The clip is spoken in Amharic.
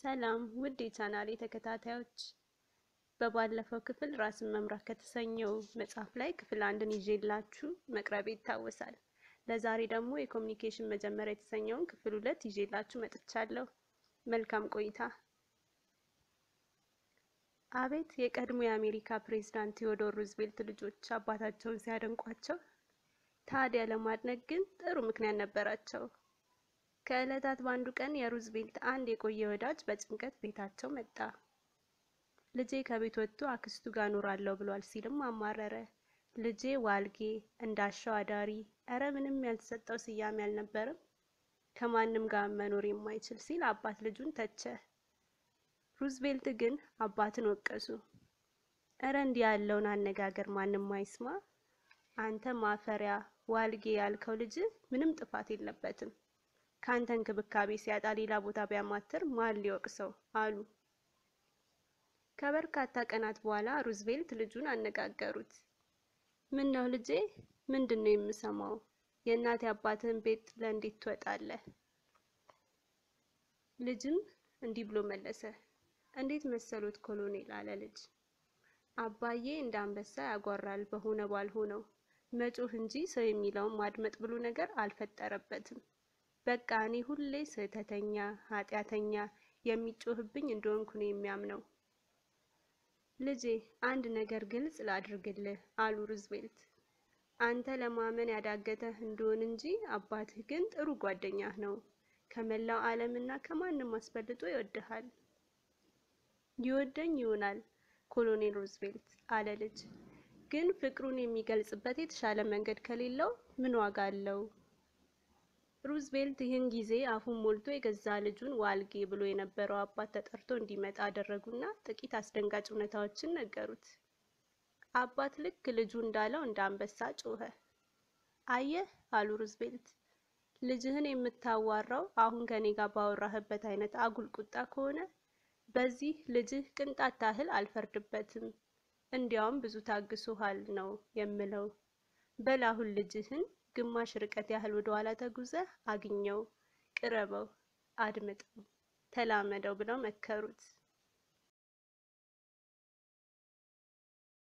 ሰላም ውድ የቻናሌ ተከታታዮች፣ በባለፈው ክፍል ራስን መምራት ከተሰኘው መጽሐፍ ላይ ክፍል አንድን ይዤላችሁ መቅረቤ ይታወሳል። ለዛሬ ደግሞ የኮሚኒኬሽን መጀመሪያ የተሰኘውን ክፍል ሁለት ይዤላችሁ መጥቻለሁ። መልካም ቆይታ። አቤት የቀድሞ የአሜሪካ ፕሬዝዳንት ቴዎዶር ሩዝቬልት ልጆች አባታቸውን ሲያደንቋቸው! ታዲያ ለማድነቅ ግን ጥሩ ምክንያት ነበራቸው። ከዕለታት በአንዱ ቀን የሩዝቬልት አንድ የቆየ ወዳጅ በጭንቀት ቤታቸው መጣ። ልጄ ከቤት ወጥቶ አክስቱ ጋር እኖራለሁ ብሏል ሲልም አማረረ። ልጄ ዋልጌ፣ እንዳሻው አዳሪ፣ እረ ምንም ያልተሰጠው ስያሜ አልነበርም፣ ከማንም ጋር መኖር የማይችል ሲል አባት ልጁን ተቸ። ሩዝቬልት ግን አባትን ወቀሱ። እረ እንዲህ ያለውን አነጋገር ማንም አይስማ፣ አንተ ማፈሪያ ዋልጌ ያልከው ልጅ ምንም ጥፋት የለበትም ከአንተ እንክብካቤ ሲያጣ ሌላ ቦታ ቢያማትር ማን ሊወቅሰው አሉ። ከበርካታ ቀናት በኋላ ሩዝቬልት ልጁን አነጋገሩት። ምን ነው ልጄ፣ ምንድን ነው የምሰማው? የእናቴ አባትህን ቤት ጥለህ እንዴት ትወጣለህ? ልጅም እንዲህ ብሎ መለሰ። እንዴት መሰሎት ኮሎኔል አለ ልጅ። አባዬ እንደ አንበሳ ያጓራል በሆነ ባልሆነው መጮህ እንጂ ሰው የሚለውን ማድመጥ ብሎ ነገር አልፈጠረበትም። በቃ እኔ ሁሌ ስህተተኛ ኃጢአተኛ የሚጮህብኝ እንደሆንኩ ነው የሚያምነው። ልጄ አንድ ነገር ግልጽ ላድርግልህ አሉ ሩዝቬልት። አንተ ለማመን ያዳገተህ እንደሆን እንጂ አባትህ ግን ጥሩ ጓደኛህ ነው። ከመላው ዓለምና ከማንም አስበልጦ ይወድሃል። ይወደኝ ይሆናል ኮሎኔል ሩዝቬልት አለ ልጅ። ግን ፍቅሩን የሚገልጽበት የተሻለ መንገድ ከሌለው ምን ዋጋ አለው? ሩዝቬልት ይህን ጊዜ አፉን ሞልቶ የገዛ ልጁን ዋልጌ ብሎ የነበረው አባት ተጠርቶ እንዲመጣ አደረጉና ጥቂት አስደንጋጭ እውነታዎችን ነገሩት። አባት ልክ ልጁ እንዳለው እንደ አንበሳ ጮኸ። አየህ አሉ ሩዝቬልት፣ ልጅህን የምታዋራው አሁን ከኔ ጋር ባወራህበት አይነት አጉል ቁጣ ከሆነ በዚህ ልጅህ ቅንጣት ታህል አልፈርድበትም። እንዲያውም ብዙ ታግሶሃል ነው የምለው። በል አሁን ልጅህን ግማሽ ርቀት ያህል ወደ ኋላ ተጉዘህ አግኘው፣ ቅረበው፣ አድምጠው፣ ተላመደው ብለው መከሩት።